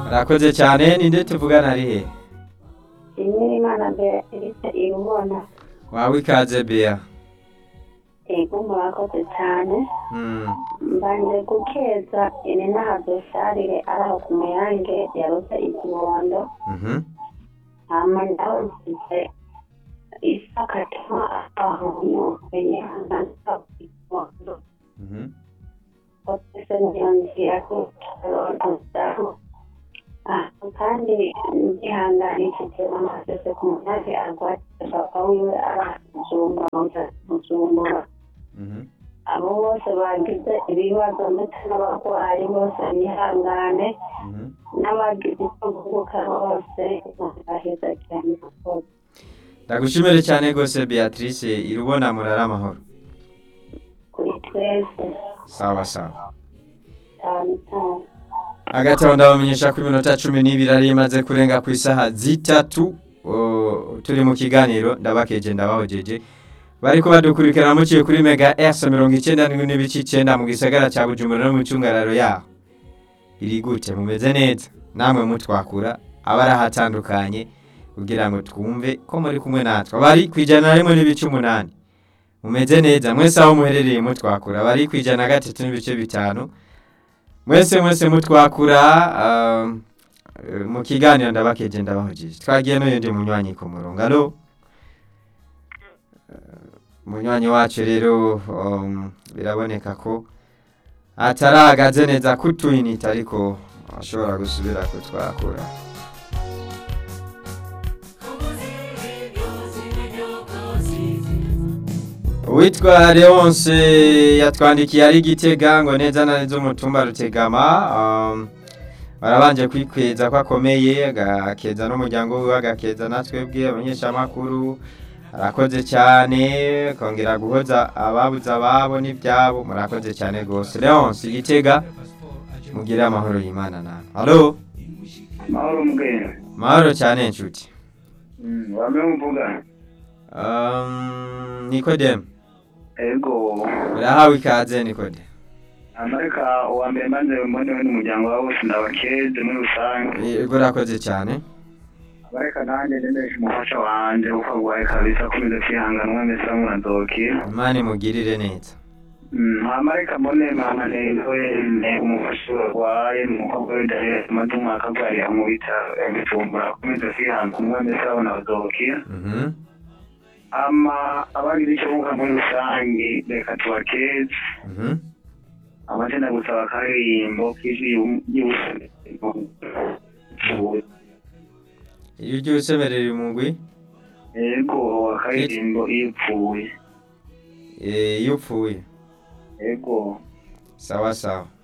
murakoze cyane ninde tuvugana ari he Imana Beatrice irubona wawe ikaze bea ego murakoze cyane Mm, mbanje gukeza ini nahazo sharire araho ku muyange yarose ikibondo mhm, hama ndawusize isakatuma aho nyokeye hangana ikibondo mhm. otese niyonzira kukibondo aho kandi ndihanganishije amasese ku muyange arwatse papa wiwe aramuzumbura muzumbura Mhm. abo bose bagize ibibazo ndetse n'abarwayi bose bihangane Mhm. n'abagize icyo guhubuka bose baheza cyane rwose ndagushimire cyane rwose beatrice irubona murara amahoro kuri twese sawa sawa cyane cyane hagati aho ndabamenyesha ko iminota cumi n'ibiri ari imaze kurenga ku isaha zitatu o, turi mu kiganiro ndabakeje ndabahojeje bariko badukurikirana muciye kuri mega s mirongo icyenda n'indwi n'ibice icyenda mu gisagara cya bujumbura no mu cyungararo yaho iri gute mumeze neza namwe mutwakura abari ahatandukanye kugira ngo twumve ko muri kumwe natwe abari ku ijana na rimwe n'ibice umunani mumeze neza mwese aho muherereye mutwakura abari ku ijana na gatatu n'ibice bitanu mwese mwese mutwakura um, eh, mu kiganiro ndabakeje ndabahojeje twagiye n'uyundi munywanyi ku murongo alo munywanyi wacu rero um, biraboneka ko atarahagaze neza kutwinita ariko ashobora gusubira kutwakura uwitwa leonce yatwandikiye ari gitega ngo neza na neza umutumba rutegama um, barabanje kwikweza ko akomeye agakeza n'umuryango wiwe agakeza na twebwe abanyeshamakuru arakoze cyane kongera guhoza ababuze ababo n'ibyabo murakoze cyane rwose leonce igitega mugire amahoro y'imana nawe halo mahoro mbwira mahoro cyane inshuti wamwe mvuga um, nikodemu ego urahawe ikaze nikodemu amareka uwa mbere maze mbonewe n'umuryango wawe wose ndabakeze muri rusange yego urakoze cyane amareka nanjye ndemeje umufasha wanje kuko agwaye kabisa akomeza kwihangana umwe mbese amurazokira imana imugirire neza amareka mbone mama newe umufasha warwaye umukobwa we dahera amaze umwaka arwariye mu bitaro yabicumbura akomeza kwihangana umwe mbese abona bazokira Mhm. ama abagize icyo bunga muri rusange reka tubakeze Mhm. amazina gusaba akaririmbo k'ijwi y'ubusa iyo ugiye usemerera umugwi ego akaririmbo iyo upfuye eh, iyo upfuye ego sawa sawa